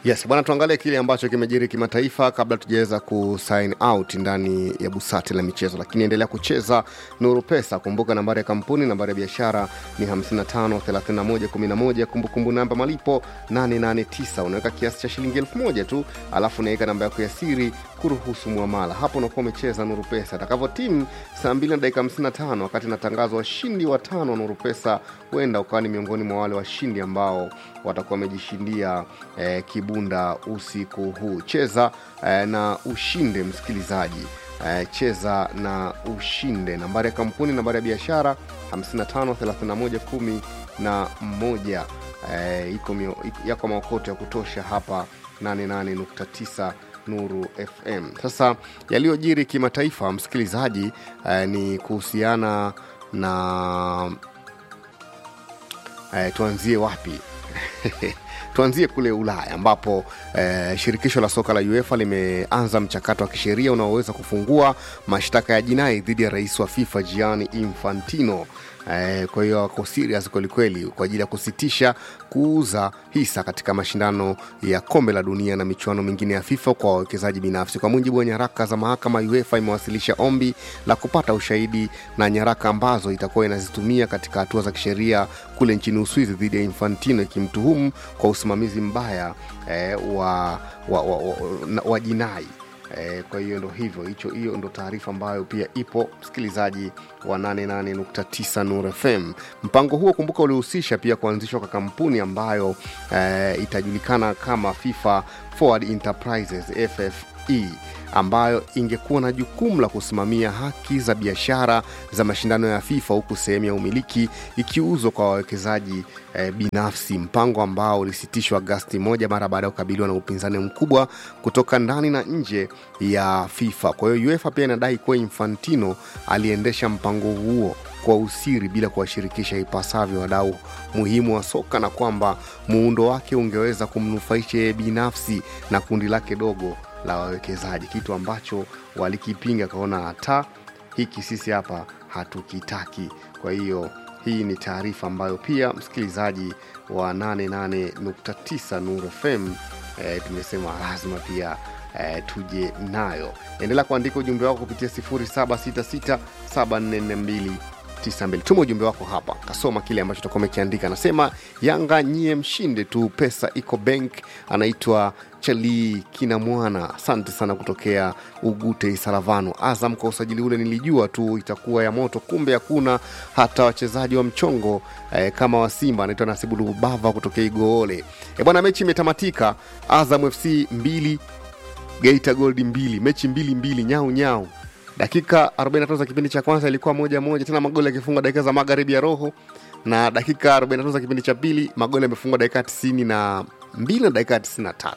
Yes, bwana, tuangalie kile ambacho kimejiri kimataifa kabla tujaweza kusign out ndani ya busati la michezo, lakini endelea kucheza Nuru Pesa. Kumbuka nambari ya kampuni, nambari ya biashara ni 553111, kumbukumbu namba malipo 889. Unaweka kiasi cha shilingi elfu moja tu, alafu unaweka namba yako ya siri kuruhusu mwamala. Hapo unakuwa umecheza Nuru Pesa. Atakavyo timu saa 2 na dakika 55, wakati natangazwa washindi watano wa Nuru Pesa, huenda ukawa ni miongoni mwa wale washindi ambao watakuwa wamejishindia eh, kibunda usiku huu. Cheza eh, na ushinde, msikilizaji eh, cheza na ushinde. Nambari ya kampuni, nambari ya biashara 553111 na moja eh, iko mio- iko- yako maokoto ya kutosha hapa 88.9 Nuru FM. Sasa yaliyojiri kimataifa, msikilizaji, eh, ni kuhusiana na eh, tuanzie wapi? tuanzie kule Ulaya ambapo eh, shirikisho la soka la UEFA limeanza mchakato wa kisheria unaoweza kufungua mashtaka ya jinai dhidi ya rais wa FIFA Gianni Infantino. Eh, kwa hiyo wako serious kwelikweli kwa ajili ya kusitisha kuuza hisa katika mashindano ya kombe la dunia na michuano mingine ya FIFA kwa wawekezaji binafsi. Kwa mujibu wa nyaraka za mahakama, UEFA imewasilisha ombi la kupata ushahidi na nyaraka ambazo itakuwa inazitumia katika hatua za kisheria kule nchini Uswizi dhidi ya Infantino, ikimtuhumu kwa usimamizi mbaya eh, wa, wa, wa, wa, na- wa jinai Eh, kwa hiyo ndo hivyo hicho hiyo ndo taarifa ambayo pia ipo msikilizaji wa 88.9 Nur FM. Mpango huo kumbuka, ulihusisha pia kuanzishwa kwa kampuni ambayo eh, itajulikana kama FIFA Forward Enterprises FFE ambayo ingekuwa na jukumu la kusimamia haki za biashara za mashindano ya FIFA huku sehemu ya umiliki ikiuzwa kwa wawekezaji eh, binafsi, mpango ambao ulisitishwa Agasti moja mara baada ya kukabiliwa na upinzani mkubwa kutoka ndani na nje ya FIFA. Kwa hiyo UEFA pia inadai kuwa Infantino aliendesha mpango huo kwa usiri bila kuwashirikisha ipasavyo wadau muhimu wa soka na kwamba muundo wake ungeweza kumnufaisha yeye binafsi na kundi lake dogo la wawekezaji, kitu ambacho walikipinga, kaona hata hiki sisi hapa hatukitaki. Kwa hiyo hii ni taarifa ambayo pia msikilizaji wa 88.9 Nuru FM e, tumesema lazima pia e, tuje nayo. Endelea kuandika ujumbe wako kupitia 0766744292. Tuma ujumbe wako hapa, kasoma kile ambacho utakuwa umekiandika. Anasema Yanga nyie mshinde tu, pesa iko bank. Anaitwa Chali kina mwana, asante sana kutokea Ugute Isaravano. Azam kwa usajili ule nilijua tu itakuwa ya moto, kumbe hakuna hata wachezaji wa mchongo eh, kama wa Simba. Anaitwa Nasibu Lubava kutokea Igoole. E bwana, mechi imetamatika, Azam FC mbili Geita Gold mbili, mechi mbili mbili, nyau nyau. Dakika 45 za kipindi cha kwanza ilikuwa moja moja, tena magoli yakifungwa dakika za magharibi ya roho, na dakika 45 za kipindi cha pili magoli yamefungwa dakika 92 na mbili na dakika 93.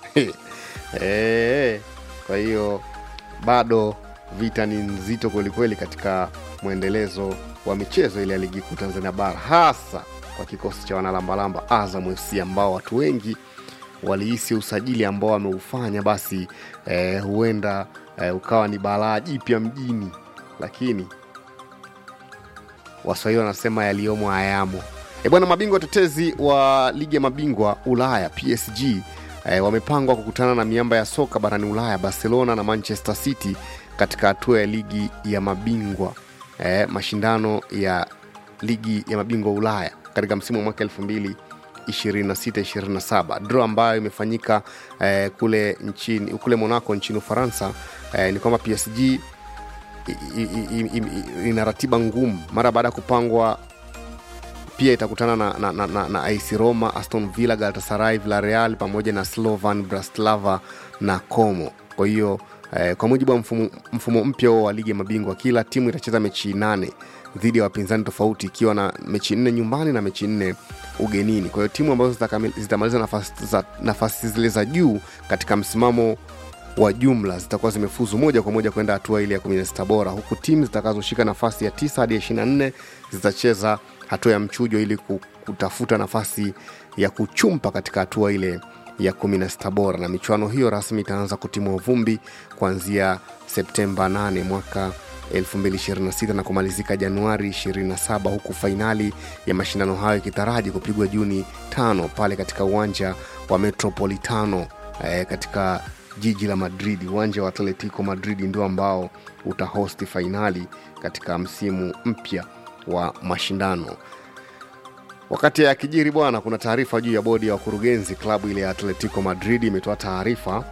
Eh, kwa hiyo bado vita ni nzito kwelikweli katika mwendelezo wa michezo ile ya ligi kuu Tanzania bara, hasa kwa kikosi cha wanalambalamba Azam FC ambao watu wengi walihisi usajili ambao wameufanya basi eh, huenda eh, ukawa ni balaa jipya mjini, lakini waswahili wanasema yaliyomo hayamo. E bwana, mabingwa tetezi wa ligi ya mabingwa Ulaya PSG eh, wamepangwa kukutana na miamba ya soka barani Ulaya Barcelona na Manchester City katika hatua ya ligi ya mabingwa eh, mashindano ya ligi ya mabingwa Ulaya katika msimu wa mwaka elfu mbili 26-27 draw ambayo imefanyika eh, kule nchini kule Monaco nchini Ufaransa eh, ni kwamba PSG i- i- i- i- i- ina ratiba ngumu mara baada ya kupangwa pia itakutana na, na, na, na, na AC Roma, Aston Villa, Galatasaray, Villarreal pamoja na Slovan Bratislava na Como. Kwa hiyo eh, kwa mujibu wa mfumo, mfumo mpya huo wa ligi ya mabingwa, kila timu itacheza mechi nane dhidi ya wapinzani tofauti, ikiwa na mechi nne nyumbani na mechi nne ugenini. Kwa hiyo timu ambazo zitakami- zitamaliza nafasi, za, nafasi zile za juu katika msimamo wa jumla zitakuwa zimefuzu moja kwa moja kwenda hatua ile ya 16 bora, huku timu zitakazoshika nafasi ya 9 hadi ya 24 zitacheza hatua ya mchujo ili ku- kutafuta nafasi ya kuchumpa katika hatua ile ya 16 bora, na michuano hiyo rasmi itaanza kutimua vumbi kuanzia Septemba 8 mwaka 2026 na kumalizika Januari 27 huku fainali ya mashindano hayo ikitaraji kupigwa Juni tano pale katika uwanja wa Metropolitano eh, katika jiji la Madrid. Uwanja wa Atletico Madrid ndio ambao utahosti fainali katika msimu mpya wa mashindano. Wakati akijiri bwana, kuna taarifa juu ya bodi ya wakurugenzi klabu ile ya Atletico Madrid imetoa taarifa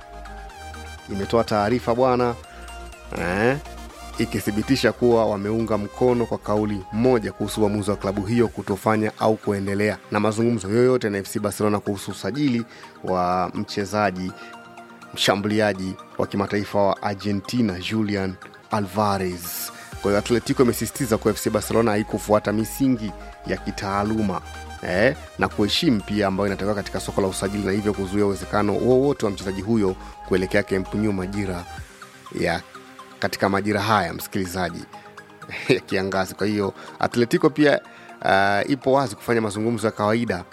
imetoa taarifa bwana eh, ikithibitisha kuwa wameunga mkono kwa kauli moja kuhusu uamuzi wa klabu hiyo kutofanya au kuendelea na mazungumzo yoyote na FC Barcelona kuhusu usajili wa mchezaji mshambuliaji wa kimataifa wa Argentina Julian Alvarez. Kwa hiyo Atletico imesisitiza kuwa FC Barcelona haikufuata misingi ya kitaaluma eh, na kuheshimu pia ambayo inatakiwa katika soko la usajili na hivyo kuzuia uwezekano wowote wa mchezaji huyo kuelekea Camp Nou majira ya katika majira haya msikilizaji ya kiangazi. Kwa hiyo Atletico pia uh, ipo wazi kufanya mazungumzo ya kawaida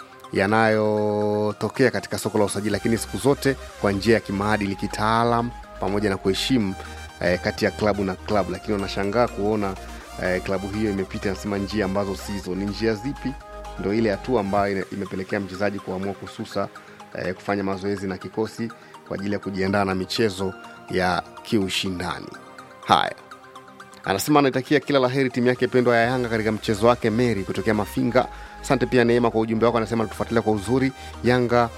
yanayotokea katika soko la usajili, lakini siku zote kwa njia ya kimaadili, kitaalam pamoja na kuheshimu eh, kati ya klabu na klabu. Lakini wanashangaa kuona eh, klabu hiyo imepita nasema njia ambazo sizo. Ni njia zipi? Ndo ile hatua ambayo ine- imepelekea mchezaji kuamua kususa eh, kufanya mazoezi na kikosi kwa ajili ya kujiandaa na michezo ya kiushindani. Haya, anasema anaitakia kila laheri timu yake pendwa ya Yanga katika mchezo wake Meri kutokea Mafinga. Asante pia Neema kwa ujumbe wako, anasema tufuatilia kwa uzuri Yanga.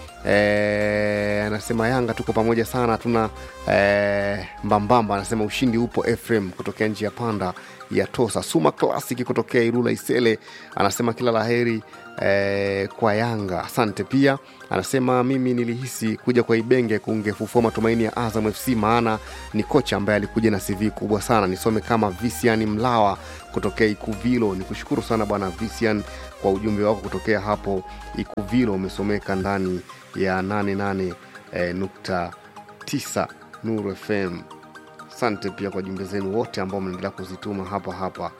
Eh, anasema Yanga tuko pamoja sana, hatuna eh, mbambamba. Anasema ushindi upo. Efrem kutokea nji ya panda ya Tosa. Suma Classic kutokea Ilula Isele anasema kila laheri eh, kwa Yanga. Asante pia anasema mimi nilihisi kuja kwa Ibenge kungefufua matumaini ya Azam FC, maana ni kocha ambaye alikuja na CV kubwa sana. Nisome kama Visian Mlawa kutokea Ikuvilo. Ni kushukuru sana bwana Visian kwa ujumbe wako kutokea hapo Ikuvilo, umesomeka ndani ya 88 eh, nukta 9 Nuru FM. Asante pia kwa jumbe zenu wote ambao mnaendelea kuzituma hapa hapa.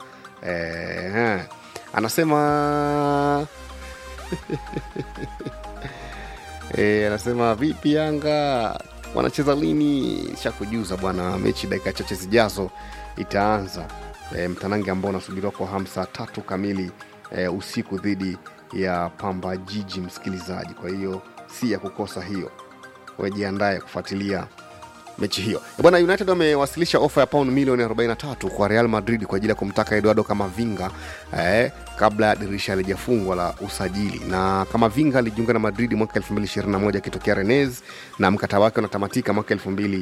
Eh, anasema e, anasema vipi Yanga wanacheza lini? Shakujuza bwana, mechi dakika chache zijazo itaanza e, mtanange ambao unasubiriwa kwa hamu saa tatu kamili e, usiku dhidi ya Pamba Jiji, msikilizaji. Kwa hiyo si ya kukosa hiyo, wejiandaye kufuatilia mechi hiyo E bwana united wamewasilisha ofa ya pauni milioni 43 kwa real madrid kwa ajili ya kumtaka eduardo kamavinga eh, kabla ya dirisha halijafungwa la usajili na kamavinga alijiunga na madrid mwaka 221 akitokea renez na mkataba wake unatamatika mwaka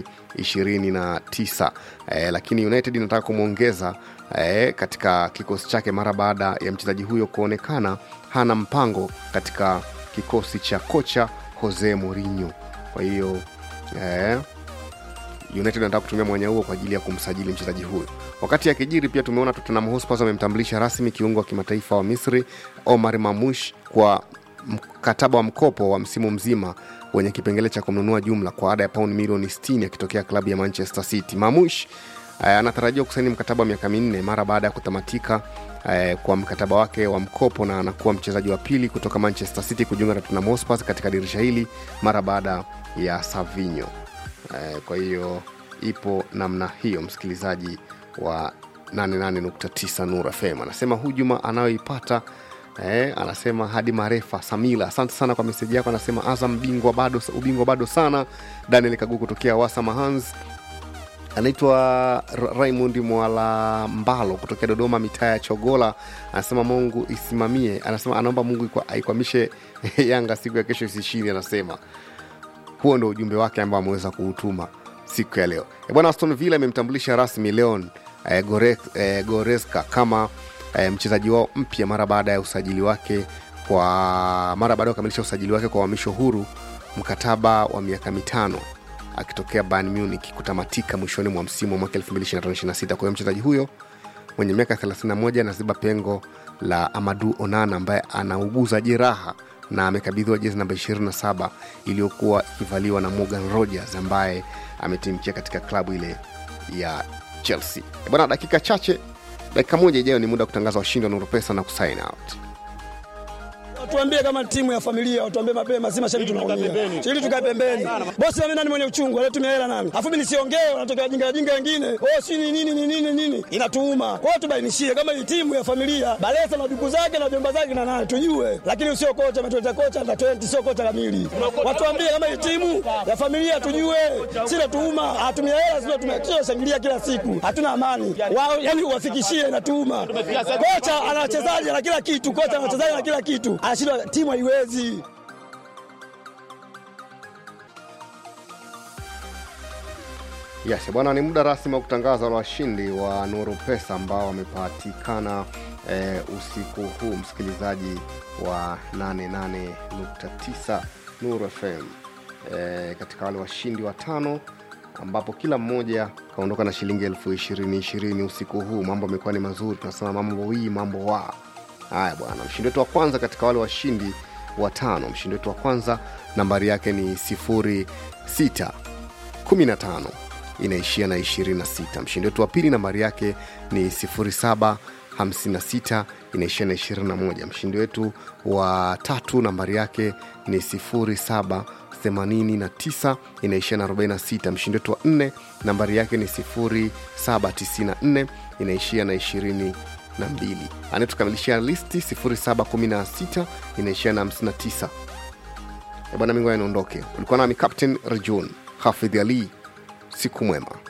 229 eh, lakini united inataka kumwongeza eh, katika kikosi chake mara baada ya mchezaji huyo kuonekana hana mpango katika kikosi cha kocha jose mourinho kwa hiyo eh, United anataka kutumia mwanya huo kwa ajili ya kumsajili mchezaji huyo. Wakati akijiri pia tumeona Tottenham Hotspur wamemtambulisha rasmi kiungo wa kimataifa wa Misri Omar Mamush kwa mkataba wa mkopo wa msimu mzima wenye kipengele cha kumnunua jumla kwa ada ya pauni milioni 60 akitokea klabu ya Manchester City. Mamush eh, anatarajiwa kusaini mkataba wa miaka minne mara baada ya kutamatika eh, kwa mkataba wake wa mkopo na anakuwa mchezaji wa pili kutoka Manchester City kujiunga na Tottenham Hotspur katika dirisha hili mara baada ya Savinho. Eh, kwa hiyo ipo namna hiyo msikilizaji wa 88.9 Nur FM anasema hujuma anayoipata eh, anasema hadi marefa Samila, asante sana kwa meseji yako. Anasema Azam bingwa bado, ubingwa bado sana. Daniel Kagu kutokea Wasama Hans anaitwa Ra- Raymond Mwala Mbalo kutokea Dodoma, mitaa ya Chogola, anasema Mungu isimamie, anasema anaomba Mungu ikwa- aikwamishe Yanga siku ya kesho isishindi. Anasema huo ndo ujumbe wake ambao ameweza kuutuma siku ya leo. E bwana, Aston Villa imemtambulisha rasmi Leon e, Gore, e, Goreska kama e, mchezaji wao mpya mara baada ya usajili wake kwa mara baada ya kukamilisha usajili wake kwa uhamisho huru, mkataba wa miaka mitano akitokea Bayern Munich kutamatika mwishoni mwa msimu wa mwaka 2025/26. Kwa hiyo mchezaji huyo mwenye miaka 31 anaziba pengo la Amadu Onana ambaye anauguza jeraha na amekabidhiwa jezi namba 27 iliyokuwa ikivaliwa na Morgan Rogers ambaye ametimkia katika klabu ile ya Chelsea. Eh Bwana, dakika chache, dakika moja ijayo ni muda wa kutangaza washindi wa Nuru Pesa na kusign out. Watuambie kama timu ya familia, watuambie mapema, si mashabiki tunaumia. Ili tukae pembeni. Bosi mimi nani mwenye uchungu, anatumia hela nani? Alafu mimi nisiongee, wanatokea jinga jinga wengine. Oh, si ni nini ni nini nini? Inatuuma. Kwa hiyo tubainishie kama hii timu ya familia, Balesa na ndugu zake na jomba zake na nani tujue. Lakini sio kocha ametuleta kocha na 20 sio kocha kamili. Watuambie kama hii timu ya familia tujue. Si natuuma, hatumia hela sio tumekisha shangilia kila siku. Hatuna amani. Wao yani uwafikishie inatuuma. Kocha ana wachezaji na kila kitu, kocha ana wachezaji na kila kitu. Anashindwa timu haiwezi. Yes, bwana, ni muda rasmi wa kutangaza wale washindi wa Nuru Pesa ambao wamepatikana eh, usiku huu, msikilizaji wa 88.9 Nuru FM eh, katika wale washindi watano ambapo kila mmoja kaondoka na shilingi elfu ishirini ishirini usiku huu. Mambo amekuwa ni mazuri, tunasema mambo hii mambo wa haya bwana. Mshindi wetu wa kwanza katika wale washindi watano, mshindi wetu wa kwanza nambari yake ni sifuri sita 15 inaishia na 26. Mshindi wetu wa pili nambari yake ni 0756 inaishia na 21. Mshindi wetu wa tatu nambari yake ni 0789 inaishia na 46. Mshindi wetu wa nne nambari yake ni 0794 inaishia na 22 anayetukamilishia listi 0716 inaishia na 59 Eh, bwana mingo anaondoke ulikuwa nami captain rejun hafidh ali siku mwema